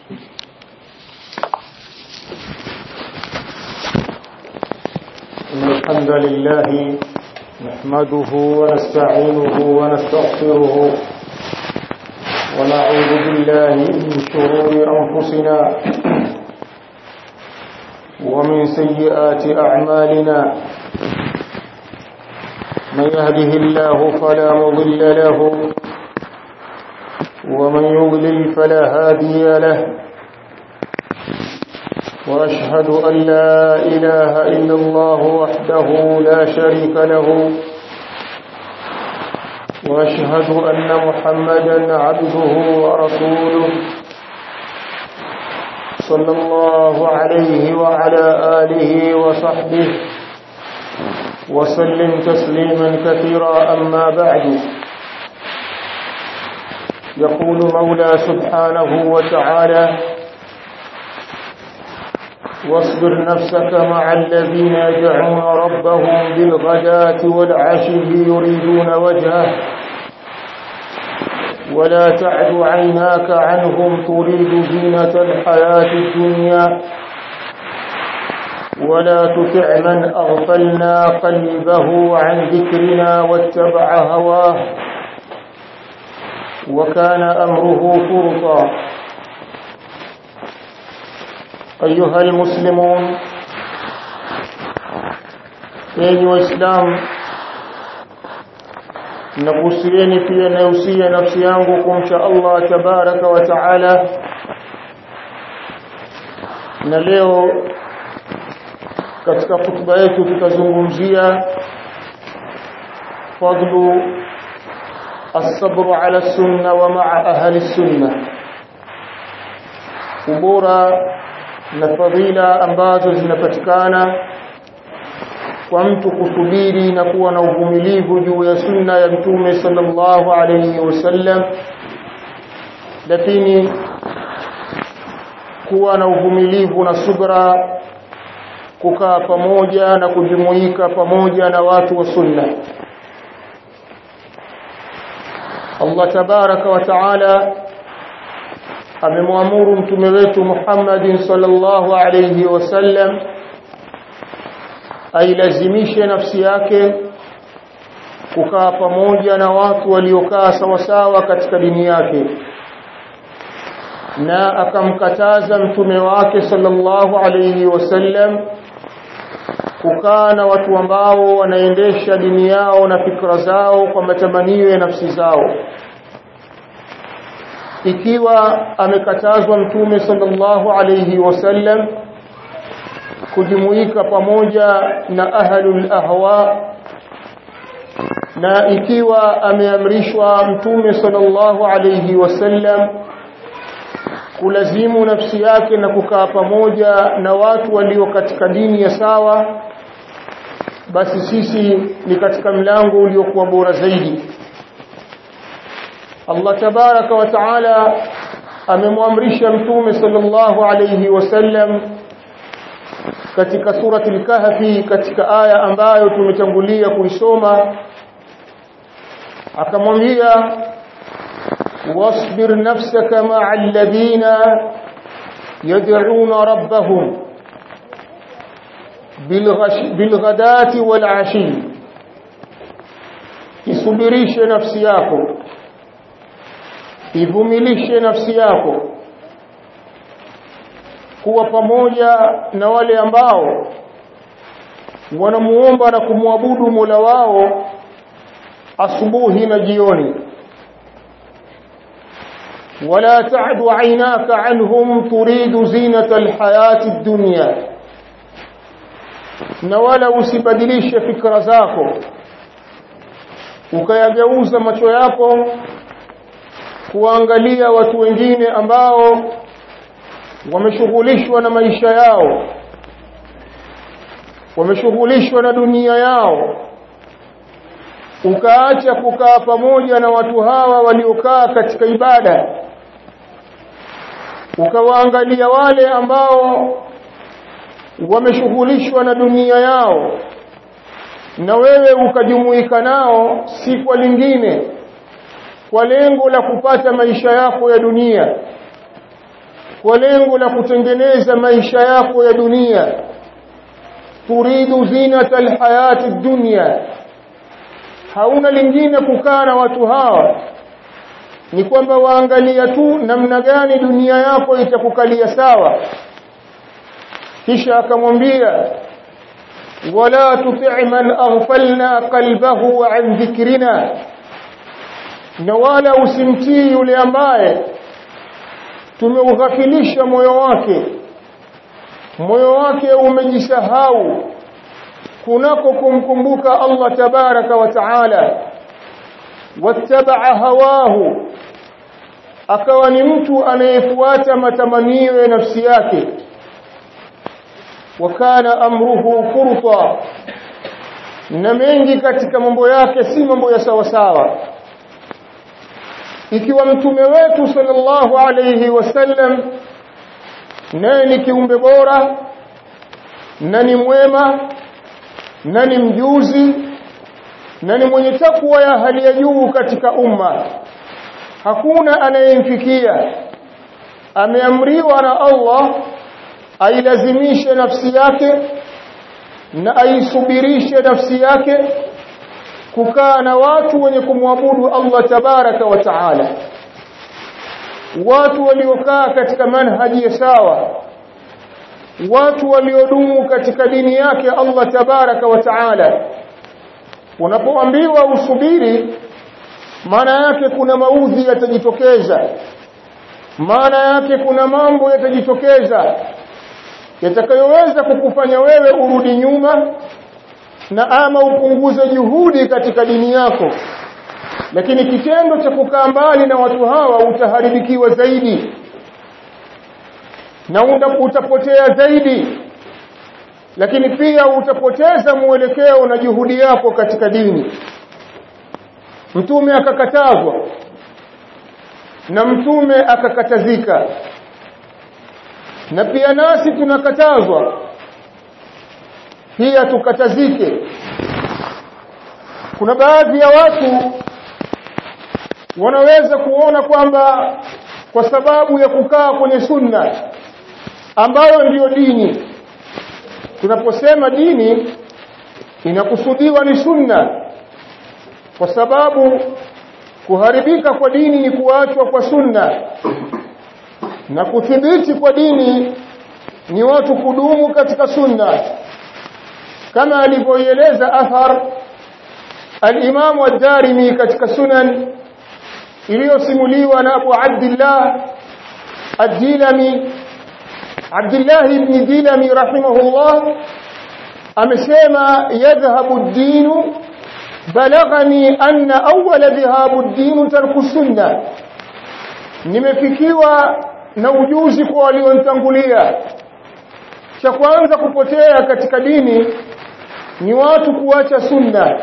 إن الحمد لله نحمده ونستعينه ونستغفره ونعوذ بالله من شرور أنفسنا ومن سيئات أعمالنا من يهده الله فلا مضل له ومن يضلل فلا هادي له وأشهد أن لا إله إلا الله وحده لا شريك له وأشهد أن محمدا عبده ورسوله صلى الله عليه وعلى آله وصحبه وسلم تسليما كثيرا أما بعد يقول مولى سبحانه وتعالى واصبر نفسك مع الذين يدعون ربهم بالغداة والعشي يريدون وجهه ولا تعد عيناك عنهم تريد زينة الحياة الدنيا ولا تطع من أغفلنا قلبه عن ذكرنا واتبع هواه وكان أمره فرطا أيها المسلمون enyi waislamu nakuhusieni pia nausia nafsi yangu kumcha Allah tabaraka wa taala na leo katika hutuba yetu tutazungumzia fadlu الصبر على السنة ومع أهل السنة ubora na fadhila ambazo zinapatikana kwa mtu kusubiri na kuwa na uvumilivu juu ya sunna ya mtume sallallahu alayhi wasallam lakini kuwa na uvumilivu na subra kukaa pamoja na kujumuika pamoja na watu wa sunna Allah tabaraka wa taala amemwamuru mtume wetu Muhammad sallallahu alayhi wasallam ailazimishe nafsi yake kukaa pamoja na watu waliokaa sawasawa katika dini yake na akamkataza mtume wake sallallahu alayhi wasallam kukaa na watu ambao wanaendesha dini yao na fikra zao kwa matamanio ya nafsi zao ikiwa amekatazwa mtume sallallahu alayhi wasallam kujumuika pamoja na ahlul ahwa na ikiwa ameamrishwa mtume sallallahu alayhi wasallam kulazimu nafsi yake na kukaa pamoja na watu walio katika dini ya sawa basi sisi ni katika mlango uliokuwa bora zaidi Allah tabaraka wa taala amemwamrisha mtume sallallahu alayhi wasallam katika surati al-kahfi katika aya ambayo tumetangulia kuisoma akamwambia wasbir nafsaka ma'a alladhina yad'una rabbahum bilghadati wal-ashi isubirishe nafsi yako ivumilishe nafsi yako kuwa pamoja na wale ambao wanamuomba na kumwabudu Mola wao asubuhi na jioni wala ta'du aynaka anhum turidu zinata alhayati ad-dunya na wala usibadilishe fikra zako ukayageuza macho yako kuangalia watu wengine ambao wameshughulishwa na maisha yao wameshughulishwa na dunia yao ukaacha kukaa pamoja na watu hawa waliokaa katika ibada ukawaangalia wale ambao wameshughulishwa na dunia yao na wewe ukajumuika nao si kwa lingine kwa lengo la kupata maisha yako ya dunia kwa lengo la kutengeneza maisha yako ya dunia turidu zinata alhayati dunya hauna lingine kukaa na watu hawa ni kwamba waangalia tu namna gani dunia yako itakukalia sawa kisha akamwambia wala tuti' man aghfalna qalbahu an dhikrina na wala usimtii yule ambaye tumeughafilisha moyo wake moyo wake umejisahau kunako kumkumbuka Allah tabaraka wa taala wattaba'a hawahu akawa ni mtu anayefuata matamanio ya nafsi yake wakana amruhu furta na mengi katika mambo yake si mambo ya sawa sawa ikiwa mtume wetu sallallahu alayhi wasallam naye ni kiumbe bora na ni mwema na ni mjuzi na ni mwenye takwa ya hali ya juu katika umma hakuna anayemfikia ameamriwa na Allah ailazimishe nafsi yake na aisubirishe nafsi yake kukaa na watu wenye kumwabudu Allah tabaraka wa taala watu waliokaa katika manhaji ya sawa watu waliodumu katika dini yake Allah tabaraka wa taala unapoambiwa usubiri maana yake kuna maudhi yatajitokeza maana yake kuna mambo yatajitokeza yatakayoweza kukufanya wewe urudi nyuma na ama upunguze juhudi katika dini yako lakini kitendo cha kukaa mbali na watu hawa utaharibikiwa zaidi na utapotea zaidi lakini pia utapoteza mwelekeo na juhudi yako katika dini mtume akakatazwa na mtume akakatazika na pia nasi tunakatazwa pia tukatazike kuna baadhi ya watu wanaweza kuona kwamba kwa sababu ya kukaa kwenye sunna ambayo ndiyo dini tunaposema dini inakusudiwa ni sunna kwa sababu kuharibika kwa dini ni kuachwa kwa sunna na kuthibiti kwa dini ni watu kudumu katika sunna kama alivyoeleza athar al-Imam ad-Darimi katika sunan iliyosimuliwa na Abu Abdullah ad-Dilami Abdullah ibn Dilami rahimahullah amesema yadhhabu ad-din balaghani anna awwala dhahabu ad-din tarku sunna nimefikiwa na ujuzi kwa walionitangulia cha kwanza kupotea katika dini ni watu kuacha sunna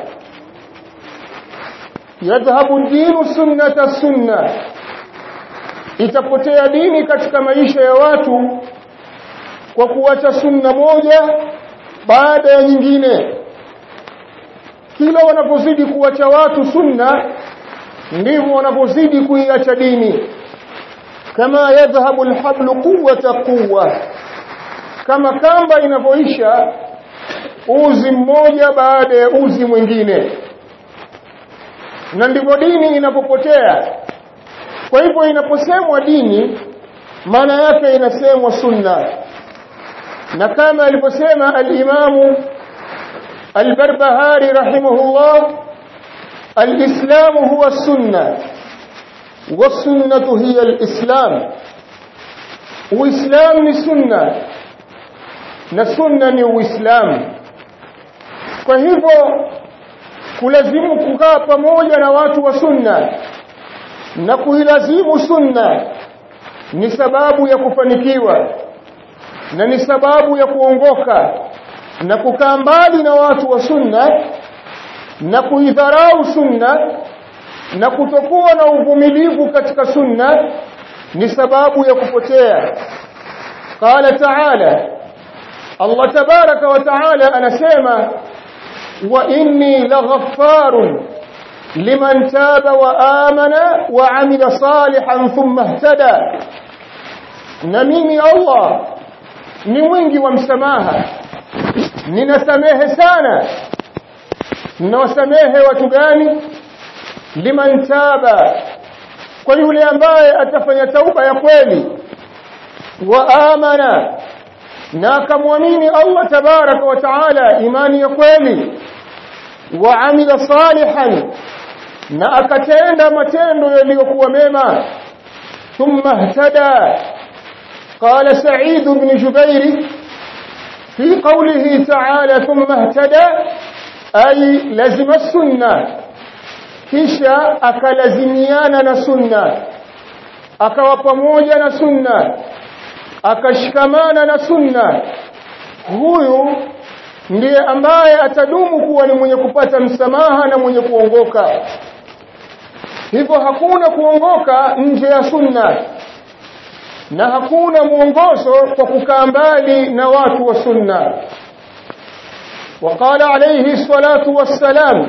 yadhhabu dinu sunnata sunna itapotea dini katika maisha ya watu kwa kuacha sunna moja baada ya nyingine kila wanapozidi kuacha watu sunna ndivyo wanapozidi kuiacha dini kama yadhhabu alhablu quwwata quwwa kama kamba inavyoisha uzi mmoja baada ya uzi mwingine na ndivyo dini inapopotea kwa hivyo inaposemwa dini maana yake inasemwa sunna na kama aliposema al-Imam al-Barbahari rahimahullah al-Islam huwa as-sunnah was-sunnah hiya al-Islam Uislamu ni sunna na sunna ni Uislamu kwa hivyo kulazimu kukaa pamoja na watu wa sunna na kuilazimu sunna ni sababu ya kufanikiwa na ni sababu ya kuongoka na kukaa mbali na watu wa sunna na kuidharau sunna na kutokuwa na uvumilivu katika sunna ni sababu ya kupotea qala ta'ala Allah tabaraka wa ta'ala anasema wa inni laghaffarun liman taba wa amana wa amila salihan thumma ihtada na mimi Allah ni mwingi wa msamaha ninasamehe sana ninawasamehe watu gani liman taba kwa yule ambaye atafanya tauba ya kweli wa amana na akamwamini Allah tabaraka wa taala imani ya kweli wa amila salihan na akatenda matendo yaliyokuwa mema thumma ihtada قال سعيد بن جبير في قوله تعالى ثم اهتدى أي لزم السنة kisha akalazimiana na sunna akawa pamoja na sunna akashikamana na sunna huyu ndiye ambaye atadumu kuwa ni mwenye kupata msamaha na mwenye kuongoka hivyo hakuna kuongoka nje ya sunna na hakuna mwongozo kwa kukaa mbali na watu wa sunna وقال عليه الصلاة والسلام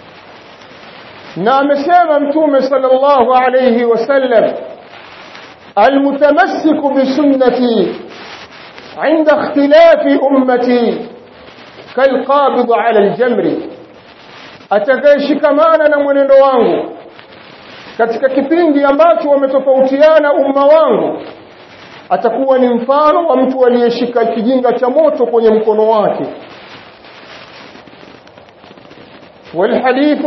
na amesema mtume sallallahu alayhi wasallam almutamassiku bisunnati عند اختلاف امتي كالقابض على الجمر atakayeshikamana na mwenendo wangu katika kipindi ambacho wametofautiana umma wangu atakuwa ni mfano wa mtu aliyeshika kijinga cha moto kwenye mkono wake والحديث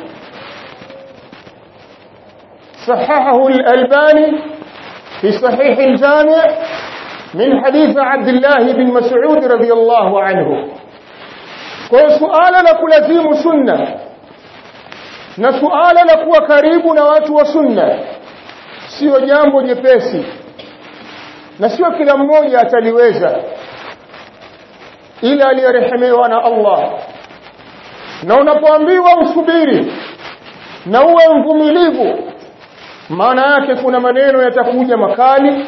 صححه الألباني في صحيح الجامع من حديث عبد الله بن مسعود رضي الله عنه وسؤال لكلزيم سنة na suala la kuwa karibu na watu wa sunna sio jambo jepesi na sio kila mmoja ataliweza ila aliyerehemewa na Allah na unapoambiwa usubiri na uwe mvumilivu maana yake kuna maneno yatakuja makali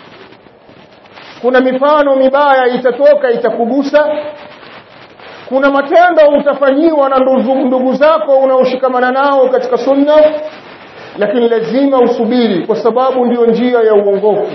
kuna mifano mibaya itatoka itakugusa kuna matendo utafanyiwa na ndugu zako unaoshikamana nao katika sunna lakini lazima usubiri kwa sababu ndiyo njia ya uongofu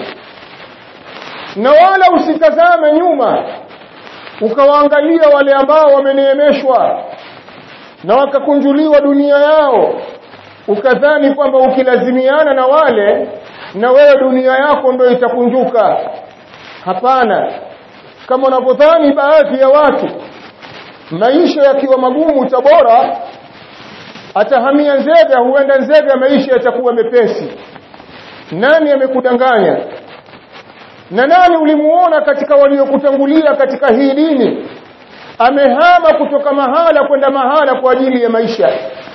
na wala usitazame nyuma ukawaangalia wale ambao wameneemeshwa na wakakunjuliwa dunia yao ukadhani kwamba ukilazimiana na wale na wewe dunia yako ndio itakunjuka hapana kama unavyodhani baadhi ya watu maisha yakiwa magumu tabora atahamia nzega huenda nzega maisha yatakuwa mepesi nani amekudanganya na nani ulimuona katika waliokutangulia katika hii dini amehama kutoka mahala kwenda mahala kwa ajili ya maisha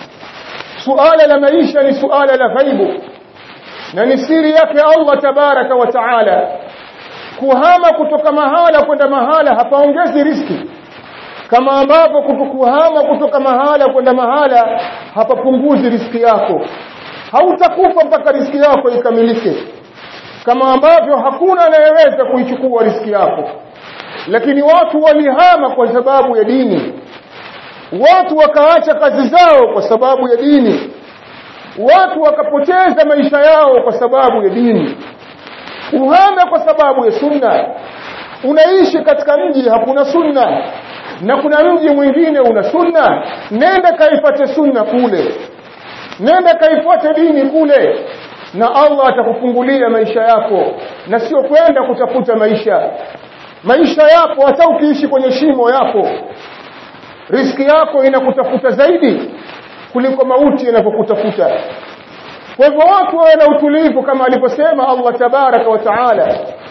suala la maisha ni suala la ghaibu na ni siri yake Allah tabaraka wa taala kuhama kutoka mahala kwenda mahala hapaongezi riski kama ambavyo kuhama kutoka mahala kwenda mahala hapapunguzi riski yako hautakufa mpaka riski yako ikamilike kama ambavyo hakuna anayeweza kuichukua riski yako lakini watu walihama kwa sababu ya dini watu wakaacha kazi zao kwa sababu ya dini watu wakapoteza maisha yao kwa sababu ya dini uhame kwa sababu ya sunna unaishi katika mji hakuna sunna na kuna mji mwingine una sunna nenda kaifate sunna kule nenda kaifuate dini kule na Allah atakufungulia maisha yako na sio kwenda kutafuta maisha maisha yako hata ukiishi kwenye shimo yako riski yako inakutafuta zaidi kuliko mauti inapokutafuta kwa hivyo watu wawe na utulivu kama alivyosema Allah tabaraka wa taala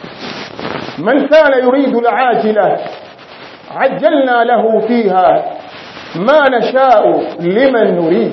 man kana yuridu al-ajila ajjalna lahu fiha ma nasha'u liman nurid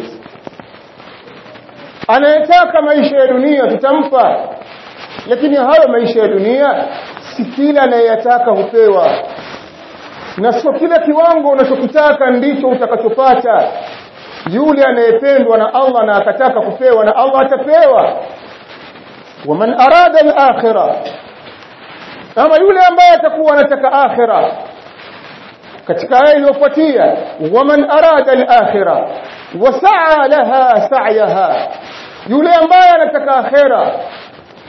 anayetaka maisha ya dunia tutampa lakini hayo maisha ya dunia si kila anayeyataka hupewa na sio kila kiwango unachokitaka ndicho utakachopata yule anayependwa na Allah na akataka kupewa na Allah atapewa waman arada al-akhirah kama yule ambaye atakuwa anataka akhira katika aya iliyofuatia waman arada al-akhirah wasaa laha sa'yaha yule ambaye anataka akhira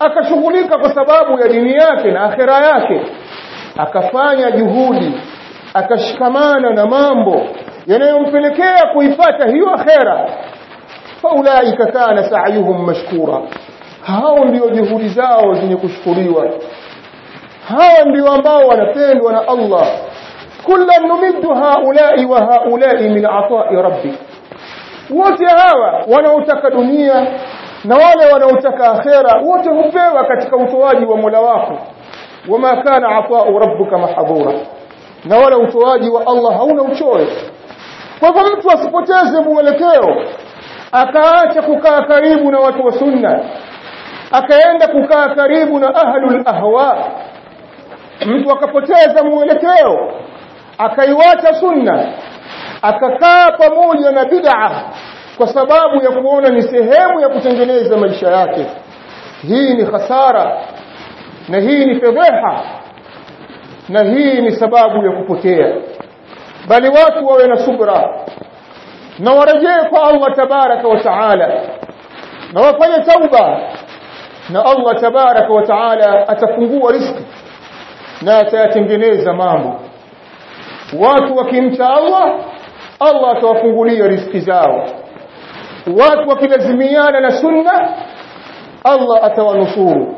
akashughulika kwa sababu ya dini yake na akhera yake akafanya juhudi akashikamana na mambo yanayompelekea kuipata hiyo akhera faulaika kana sa'yuhum mashkura hao ndio juhudi zao zenye kushukuriwa hao ndio ambao wanapendwa na Allah kullan numiddu haula'i wa haula'i min ata'i rabbik wote hawa wanaotaka dunia na wale wanaotaka akhera wote hupewa katika utoaji wa Mola wako wama kana ata'u rabbuka mahdhura na wala utoaji wa Allah hauna uchoyo kwa hivyo mtu asipoteze mwelekeo akaacha kukaa karibu na watu wa sunna akaenda kukaa karibu na ahlul ahwa mtu akapoteza mwelekeo akaiwacha sunna akakaa pamoja na bid'a kwa sababu ya kuona ni sehemu ya kutengeneza maisha yake hii ni hasara na hii ni fedheha na hii ni sababu ya kupotea bali watu wawe na subra na warejee kwa Allah tabaraka wa taala na wafanye tauba na Allah tabaraka wa taala atafungua riziki na atayatengeneza mambo watu wakimcha Allah Allah atawafungulia riziki zao watu wakilazimiana na sunna Allah atawanusuru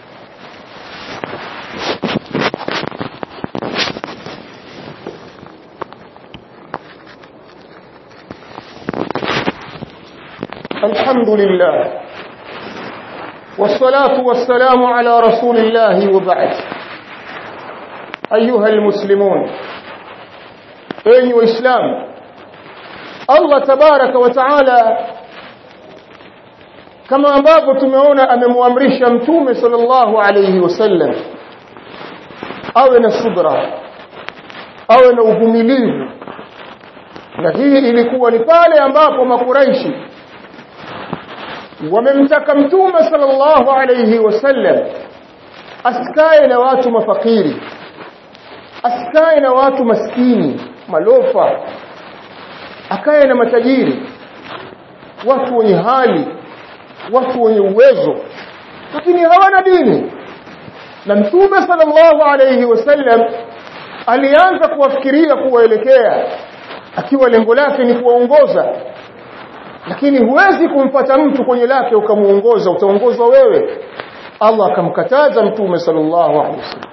الحمد لله والصلاة والسلام على رسول الله وبعد أيها المسلمون أيها الإسلام الله تبارك وتعالى kama ambavyo tumeona amemwamrisha mtume sallallahu alayhi wasallam awe na subra awe na uvumilivu na hii ilikuwa ni pale ambapo makuraishi wamemtaka mtume sallallahu alayhi wasallam asikae na watu mafakiri asikae na watu maskini malofa akae na matajiri watu wenye hali watu wenye uwezo lakini hawana dini na mtume sallallahu alayhi wasallam alianza kuwafikiria kuwaelekea akiwa lengo lake ni kuwaongoza lakini huwezi kumpata mtu kwenye lake ukamuongoza utaongozwa wewe Allah akamkataza mtume sallallahu alaihi wasallam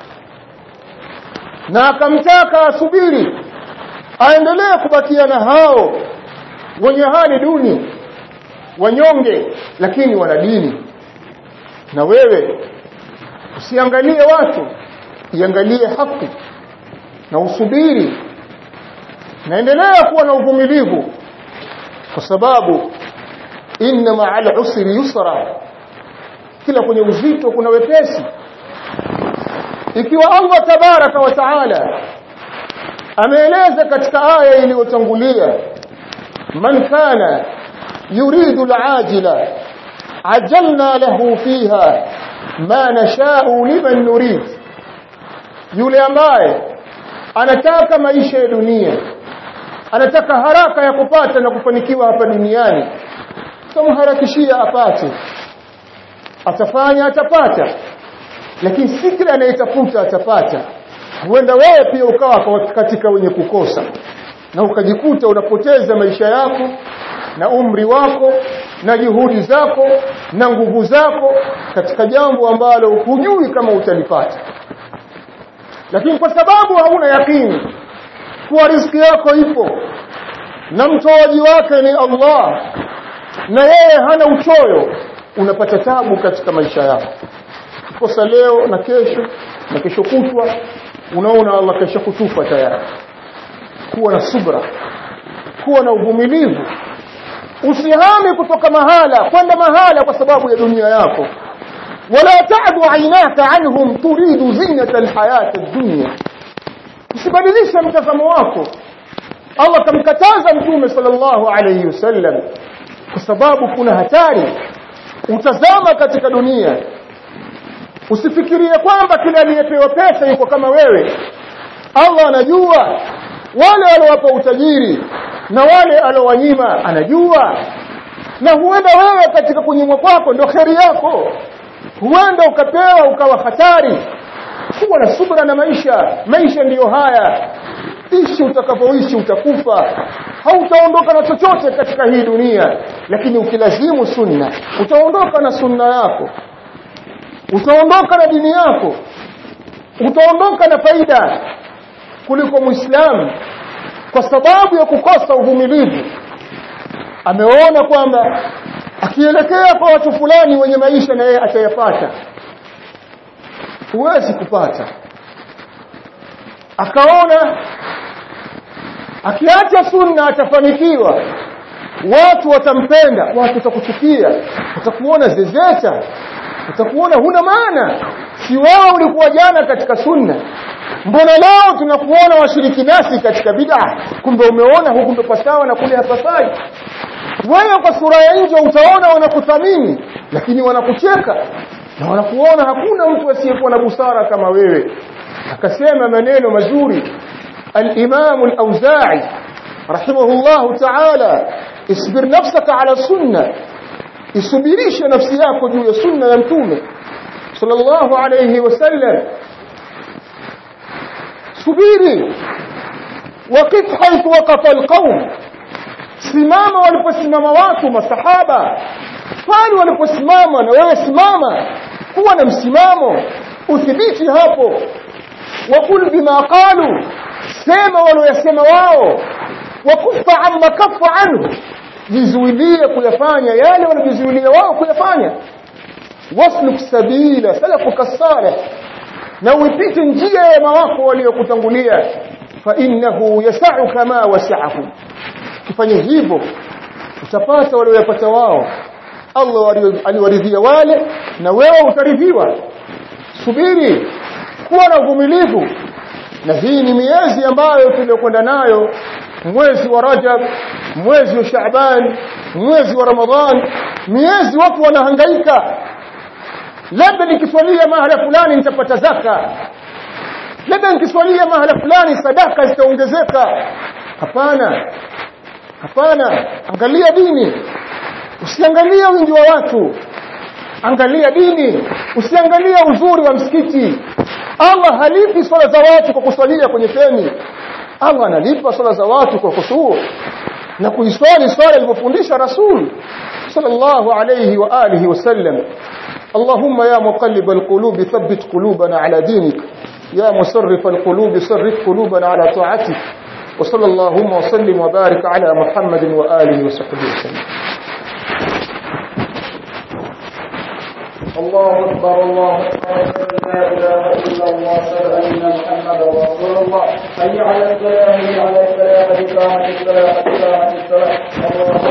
na akamtaka asubiri aendelee kubakia na hao wenye hali duni wanyonge lakini wana dini na wewe usiangalie watu iangalie haki na usubiri naendelea kuwa na uvumilivu kwa sababu inna ma'al usri yusra kila kwenye uzito kuna wepesi ikiwa Allah tabaraka wa taala ameeleza katika aya iliyotangulia man kana yuridu al-ajila ajalna lahu fiha ma nasha'u liman nurid yule ambaye anataka maisha ya dunia anataka haraka ya kupata na kufanikiwa hapa duniani tumharakishia apate atafanya atapata lakini si kila anayetafuta atapata huenda wewe pia ukawa katika wenye kukosa na ukajikuta unapoteza maisha yako na umri wako na juhudi zako na nguvu zako katika jambo ambalo hujui kama utalipata lakini kwa sababu hauna yakini kuwa riziki yako ipo na mtoaji wake ni Allah na yeye hana uchoyo unapata tabu katika maisha yako kosa leo na kesho na kesho kutwa unaona Allah kesho kutupa tayari kuwa na subra kuwa na uvumilivu usihami kutoka mahala kwenda mahala kwa sababu ya dunia yako wala ta'du aynaka anhum turidu zinata alhayat ad-dunya usibadilishe mtazamo wako Allah kamkataza mtume sallallahu alayhi wasallam kwa sababu kuna hatari utazama katika dunia usifikirie kwamba kila aliyepewa pesa yuko kama wewe Allah anajua wale waliowapa utajiri na wale alowanyima anajua na huenda wewe katika kunyimwa kwako ndio kheri yako huenda ukapewa ukawa hatari kuwa na subra na maisha maisha ndiyo haya ishi utakapoishi utakufa hautaondoka na chochote katika hii dunia lakini ukilazimu sunna utaondoka na sunna yako utaondoka na dini yako utaondoka na faida kuliko muislamu kwa sababu ya kukosa uvumilivu ameona kwamba akielekea kwa watu fulani wenye maisha na yeye atayapata huwezi kupata akaona akiacha sunna atafanikiwa watu watampenda watu watakuchukia watakuona zezeta watakuona huna maana si wewe ulikuwa jana katika sunna mbona leo tunakuona washiriki nasi katika bid'a kumbe umeona huku ndo pasawa na kule hapasai wewe kwa sura ya nje utaona wanakuthamini lakini wanakucheka na wanakuona hakuna mtu asiyekuwa na busara kama wewe akasema maneno mazuri al-Imam al-Auza'i rahimahullah ta'ala isbir nafsaka ala sunna isubirishe nafsi yako juu ya sunna ya mtume sallallahu alayhi wasallam subiri waqif haythu waqafa alqawm simama waliposimama watu masahaba pale waliposimama na wewe simama kuwa na msimamo uthibiti hapo wakul bima qalu sema waliyosema wao wakufa amma kafa anhu jizuilie kuyafanya yale wanajizuilia wao kuyafanya wasluk sabila salafuka salih na uipite njia ya mawako waliokutangulia fa innahu yasau kama wasaahu kifanye hivyo utapata walioyapata wao Allah aliwaridhia wale na wewe utaridhiwa subiri kuwa na uvumilivu na hii ni miezi ambayo tuliyokwenda nayo mwezi wa Rajab mwezi wa Shaaban mwezi wa Ramadhan miezi watu wanahangaika labda nikiswalia mahala fulani nitapata zaka labda nikiswalia mahala fulani sadaka zitaongezeka hapana hapana angalia dini usiangalie wingi wa watu angalia dini usiangalia uzuri wa msikiti Allah halipi swala za watu kwa kuswalia kwenye feni Allah analipa swala za watu kwa kusuu na kuiswali swala ilivyofundisha Rasul sallallahu alayhi wa alihi wasallam اللهم يا مقلب القلوب ثبت قلوبنا على دينك يا مصرف القلوب صرف قلوبنا على طاعتك وصلى اللهم وسلم وبارك على محمد وآله وصحبه وسلم الله أكبر الله أكبر لا إله إلا الله أشهد أن محمدا رسول الله حي على الصلاة حي على الصلاة قد قامت الصلاة قد قامت الصلاة الله